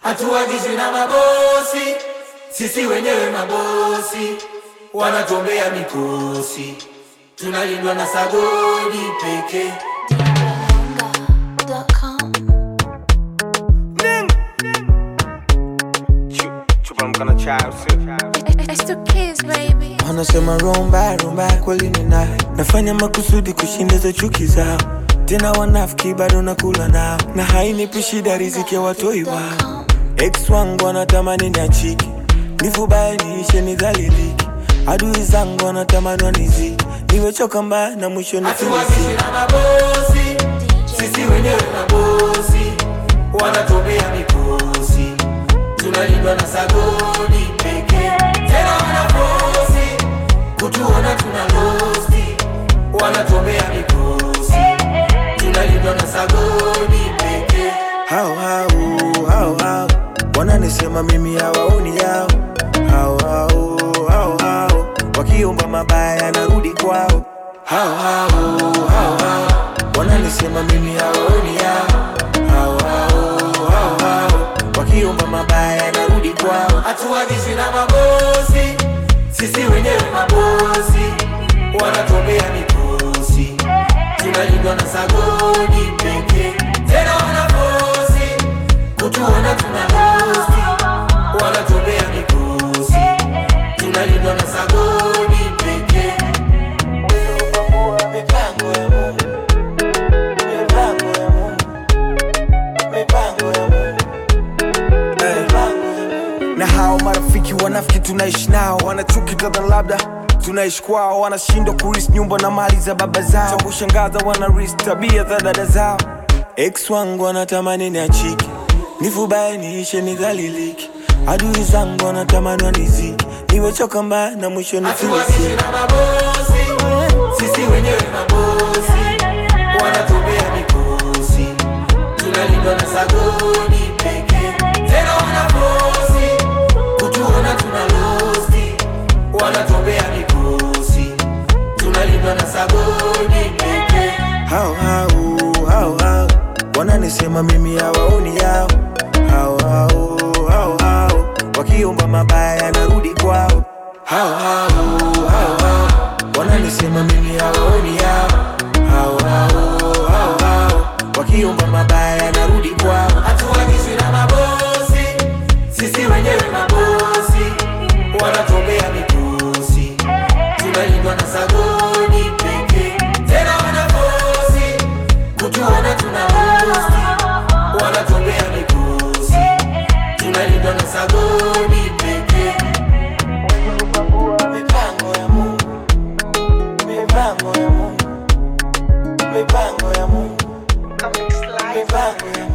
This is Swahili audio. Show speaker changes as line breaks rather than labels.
hatuagizwi na mabosi, sisi wenyewe mabosi, wanatuombea mikosi, tunalindwa na sagodi pekee.
Bonga.com.
Chupa mkono chao
It's the kids, baby.
wanasema rumba rumba kweli ni naye nafanya makusudi kushindiza chuki zao tena wanafiki bado nakula nao na hainipi shida riziki ya watoi wao ex wangu wanatamani niachiki nifubaye niishe nidhaliliki adui zangu wanatamani waniziki niwechoka mbaya na mwisho
Hatuagizwi
nifilisiki
na mabosi, sisi wenyewe mabosi, wanatuombea mikosi, tunalindwa na sagodi pekee. Tena wanafosi kutuona tuna losti, wanatuombea mikosi, tunalindwa na sagodi pekee.
hao hao hao hao wananisema mimi hawaoni yao hao hao hao hao wakiomba mabaya narudi kwao hao hao hao hao wananisema mimi hawaoni yao hao hao hao hao wakiomba mabaya narudi kwao
hatuagizwi na mabosi, sisi wenyewe mabosi, wanatuombea mikosi, tunalindwa na sagodi pekee. Tena wanafosi kutuona tuna losti, wanatuombea mikosi, tunalindwa na sagodi pekee.
mipango ya Mungu mipango ya Mungu mipango ya Mungu na hao marafiki wanafiki tunaishi nao wanachuki kadha labda tunaishi kwao wanashindwa kuris nyumba na mali za baba zao cha kushangaza wanaris tabia za dada zao ex wangu wanatamani niachike nifubaye niishe nidhaliliki adui zangu wanatamani waniziki niwechoka mbaya na mwisho
Hatuagizwi
nifilisiki
na mabosi, sisi wenyewe mabosi, wanatuombea mikosi, tunalindwa na sagodi pekee. Tena wanafosi kutuona tuna losti, wanatuombea mikosi, tunalindwa na sagodi pekee.
hao hao hao hao wananisema mimi hawaoni yao hao hao hao hao wakiomba mabaya narudi kwao hao hao hao hao wananisema mimi hawaoni yao hao hao hao hao wakiomba mabaya narudi kwao
Hatuagizwi na mabosi, sisi wenyewe mabosi, wanatuombea mikosi, tunalindwa na sagodi pekee. Tena wanafosi kutuona tuna losti, wanatuombea mikosi, tunalindwa na sagodi pekee.
mipango ya Mungu mipango ya Mungu mipango ya Mungu mipango ya Mungu